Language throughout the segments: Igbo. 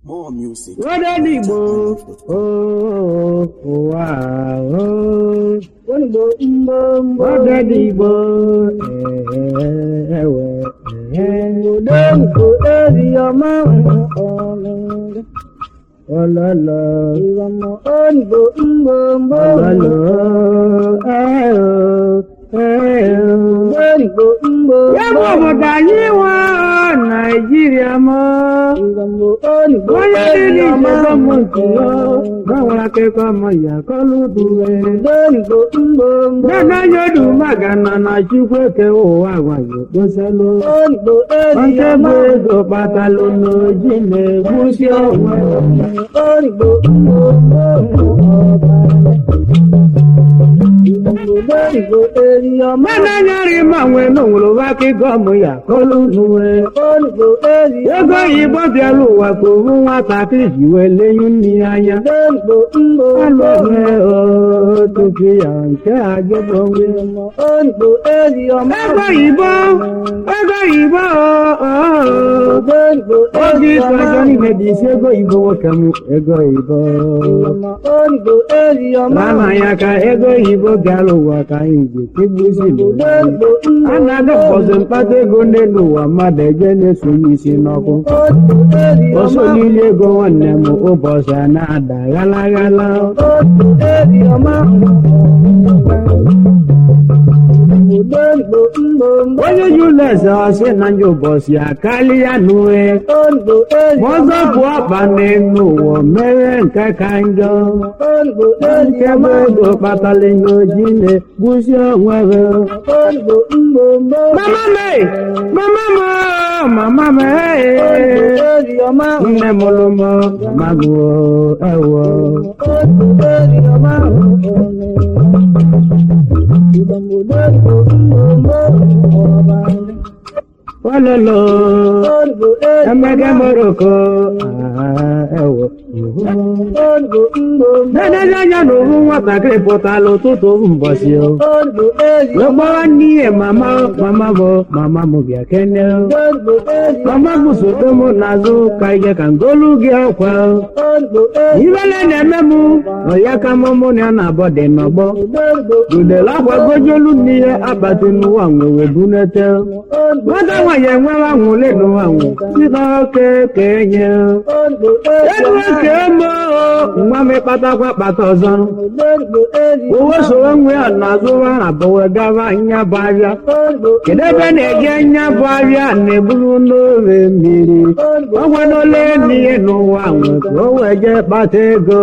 More music. Wọ́dọ̀ dìgbò ooo ụwa ooo. Wọ́dọ̀ dìgbò ẹ̀ẹ́wẹ̀ Òdòǹkò èrì ọmọ ọ̀rọ̀ ọlọ́lọ́ ìrọ̀mọ̀ òǹgbò ńgbòǹgbò ọlọ́lọ́ ẹ̀ẹ́ọ̀ ẹ̀ẹ́ọ̀. òǹgbò ńgbò Yẹ́bù obodo anyị nwa Naịjirịa mọ́. ìrọ̀mọ̀ òǹgbò Onye èrì niile ọmọ ije gọọmenti ya gbanwere akụkọ ọmọ ya kọlụ duwe. òǹgbò ńgbòǹgbò Dada yodu magana na chukwu ekewa ụwa agwaghị okposalụ. òǹgbò èrì Nke ọmọ bụ ego kpatalụ n'oji na-egbusi onwe. òǹgbò ńgbòǹgbò òǹgbò èrì ọmọ Mana nyari ma nwee n'onwere akụkọ ọmụ ya kọlụ nuwe. òǹgbò èrì Ego Igbo bịara ụwa ka owu nwatakịrị ji wee lenyu nne ya anya. òǹgbò ńgbòǹgbò Alụghị otutu ya nke agịbọ nwe. òǹgbò èrì ọmọ Ego Igbo, ego Igbo, ooo. òǹgbò Oge èrì ịtụ ọmọ ego niile dị isi ego Igbo nwoke m, ego Igbo. òǹgbò èrì ọmọ Lana ya ka ego Igbo bịara ụwa ka anyị ji kegbusi n'ụwa. òǹgbò A na-adị mbọsị mkpata ego n'elu ụwa mmadụ eje na-esonye isi n'ọkụ. òǹgbò èrì Ọsọ ọmọ niile ego nwanne m ụbọchị a na-ada ghala ghala. òǹgbò èrì ọmọ òǹgbò ńgbòǹgbò Onye Julius ọsị na ndị ụbọchị akarịa n'uwe. òǹgbò èrì Ma ọzọ bụ ọkpa n'elu ụwa mere nke ka njọ. òǹgbò èrì Nke bụ ọmọ ego kpatara n'oji na-egbusi onwe ha. òǹgbò ńgbòǹgbò Mama me, mama mo, mama me. òǹgbò èrì ọmọ Nne mụrụ m, mama m o, ewo. òǹgbò èrì ọmọ ìdàmúdò ńgbòǹgbò ọba Walolo, òǹgbò èrì emege moroko, ah, ewo. òǹgbò ńgbòǹgbò Dedede anya na ohu nwatakịrị pụtara ụtụtụ mbọsị o. òǹgbò èrì Wee gbawa n'ihe mama, mama m, mama m bịa kene. òǹgbò èrì Mama m sodo m n'azụ ka ije ka ngolu gị ọkwa. òǹgbò èrì Ibele na-eme m, ọya ka mụ mụ na ya na-abọ dị n'ọgbọ. òǹgbò Udele akwa gojolu n'ihe abati n'ụwa nwe wee bunete. òǹgbò Nwata nwaanyị enwewa nwule n'ụwa nwe. Sita oke ka enye. òǹgbò èrì Elu eke emo, nwa m ịkpatakwa kpata ọzọ. òǹgbò èrì Uwe soro nwe ya n'azụ wa na bụwe gaba nya bụ ahịa. òǹgbò Kedu ebe na-eje nya bụ ahịa na-eburu n'ofe mmiri. Ọ gwanole n'ihe n'ụwa nwe ka o wee jee kpata ego.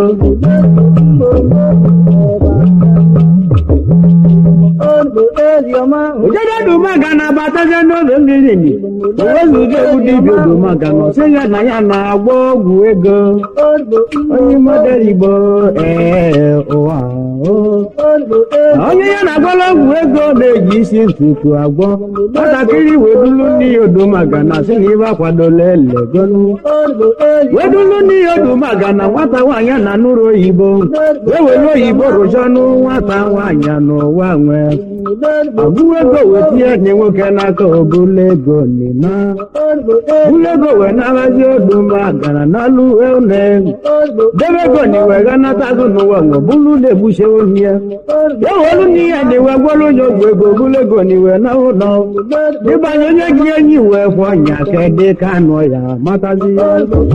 òǹgbò èrì ọmọ Ojede dumaga na-abatazie n'oge mmiri ni. O wezuga egwu dibịa dumaga na ọsị ya na ya na-agba ọgwụ ego. òǹgbò Onye model Igbo ee ụwa o. òǹgbò èrì Onye ya na-agwala ọgwụ ego na-eji isi ntutu agwọ. Nwatakịrị wedulu n'ihi odumaga na sị na ibe akwadola elegolu. òǹgbò èrì wedulu n'ihi odumaga na nwata nwaanyị a na nụrụ oyibo. Ewelu oyibo rụchanụ nwata nwaanyị n'ụwa nwe. òǹgbò Ọgwụ ego wetinye nye nwoke n'aka obula ego nina. òǹgbò èrì Bulu ego wee narazi odumaga na n'alụ une. òǹgbò Debe ego ni wee ganatazụ n'ụwa nwe bulu na-egbuche ohi ya. òǹgbò Ewelu n'ihe ni wee gwọrọ onye ogwu ego bulu ego ni wee na ụlọ. Ịbanye onye gị enyi wee kwọ nya ka dị ka anụ ya matazi ya.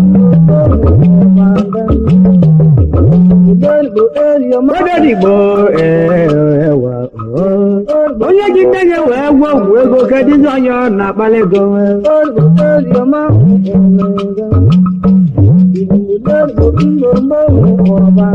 òǹgbò èrì ọmọ Odedigbo ewa onye gị nne ya wee gwọ ọgwụ ego kedụzi onye ọ na-akpali ego nwee. òǹgbò èrì ọmọ òǹgbò ńgbòǹgbò ọba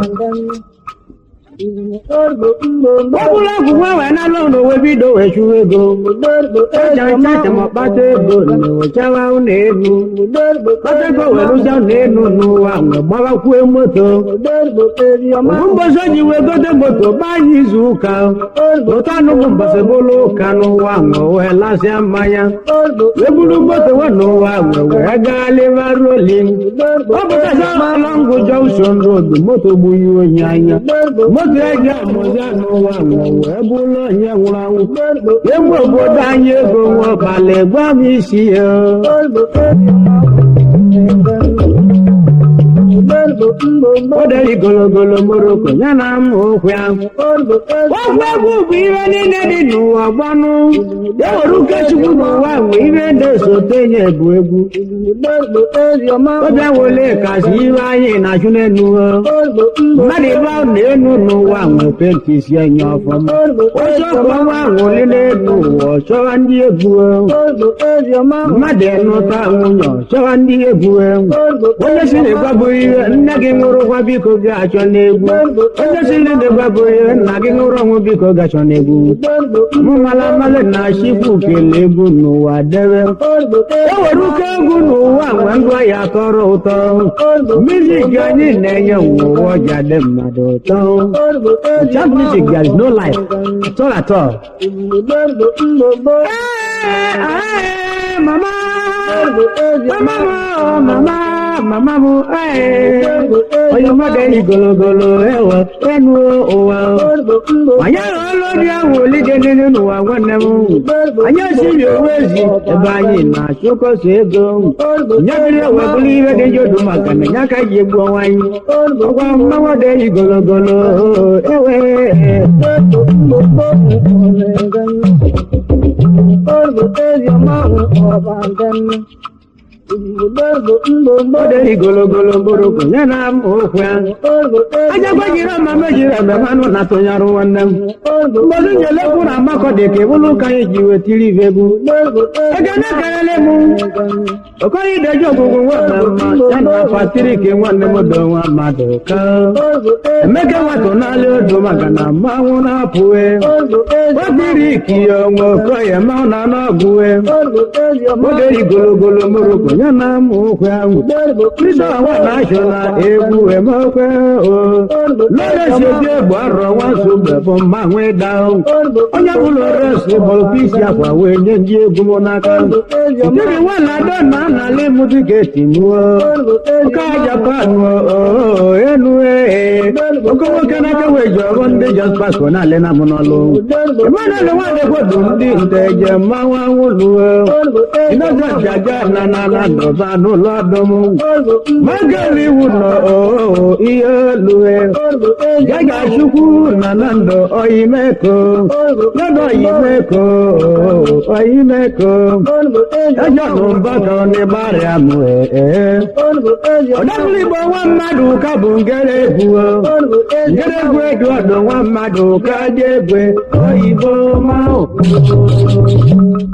òǹgbò ńgbòǹgbò Ọ bụrụ ọgwụ nwa wee nalụ ụlọ wee bido wee chụwa ego. òǹgbò èrì Eja ọmọ nchacha ma kpata ego na wechawa ụlọ elu. òǹgbò Kpata ego wee rụzia ụlọ elu n'ụwa wee gbawakwue moto. òǹgbò èrì ọmọ Ofu mbọsị o ji wee gote moto gbaa anyị izu ụka. Ụtọ anụghị mbọsị bụrụ ụka n'ụwa nwe wee lasịa mmanya. òǹgbò Wee buru moto wee n'ụwa nwe wee gaa liva rolling. Ọ pụtazi alọngụ Junction Road moto gbughị onye anya. Moto eji amụzi n'ụwa nwe wee bụrụ onye nwụrụ anwụ. Egwu obodo anyị ego nwe ọbala gwa m isi ya. òǹgbò èrì ọmọ o deri gologolo moroko ya na mma okwu ahụ okwu egwu bụ ihe niile dị n'ụwa gbanụ e were ukechukwu n'ụwa nwe ihe na-esote nye bụ egwu ọbịa wole kasị iwe anyị na-achụ n'enu mmadụ ibe ahụ na-enu n'ụwa nwe penti si enye ọfọma oche ọkwa nwa nwụli n'elu ụwa ọ chọwa ndị egwu mmadụ enụta nwunye ọ chọwa ndị egwu onye si na-egwabụ ihe nne gị nwụrụkwa biko gị achọ n'egwu onye si na-egwabụ ihe nna gị nwụrụ ọnwụ biko gị achọ n'egwu mụ mala mmalị na chikwu kele egwu n'ụwa debe e were ụkọ egwu n'ụwa nwe ndụ ya tọrọ ụtọ music anyị na-enye ụwa ọja dị mmadụ ụtọ Jazz music there is no life at all at all. Hey, hey, mama, mama, oh, mama, mama mu, hey. Onye mmadụ eyi gologolo ewe enu ụwa. Anyị ahụ olori ahụ olide n'elu n'ụwa nwanne m. Anyị esiri owu ezi ebe anyị na-achụkọso ego. Nyebiri ewe bụrụ ihe dị jodu maka na ya ka ji egbu ọnwa anyị. Ọgwa mmanwụ dị eyi gologolo ewe. Ọ dị gologolo mgbọrọgwụ ya na m okwu ahụ. Ajakwa jiri ọma mejiri ebe mmanụ na-atụnyarụ nwanne m. Mgbọdụ nyelekwu na amakọ dị ka ebulu ka anyị ji wetiri ife egwu. Ekene kelele m. Okoye ideji ọgwụgwụ nwanne m ya na fatiri ke nwanne m do nwa mmadụ ka. Emeke nwatụ n'ala odo maka na mmanwụ na-apụwe. Otiri ikiye onwe okoye mmanwụ na n'ọgwụwe. Oge yi gologolo moroko ya na m okwu ahụ. Kristo nwa na-achọ na egwu emekwe o. Lọ́dọ̀ ṣe bí ẹ̀gbọ́n arọ wá sóbẹ̀ fún mmanwụ ịda ahụ. Onye bụla resi bụ ofisi akwa wee nye ndị egwu m n'aka. Ndịrị nwa na-adọ na anali m tiketi mụọ. Oke Japan o enu ee. Oke nwoke n'aka wee ji ọrụ ndị Just Pasco na-alị na mụ n'ọlụ. Emmanuel Nwadekwodu ndị nteje mmanwụ anwụ luo. Ịnọzọ jaja na na na ndọba n'ụlọ ọdụm. Magel iwu nọ oo ihe lue. Gaga chukwu na na ndụ oyimeko. Lọ́dọ̀ oyimeko oyimeko. Ẹjọ́ nù mbakọ ní bari amụ ee. Ọdọ́bụlụ Igbo nwa mmadụ ka bụ ngere egwu o. Ngere egwu edu ọdụ nwa mmadụ ka dị egwe oyibo ma o.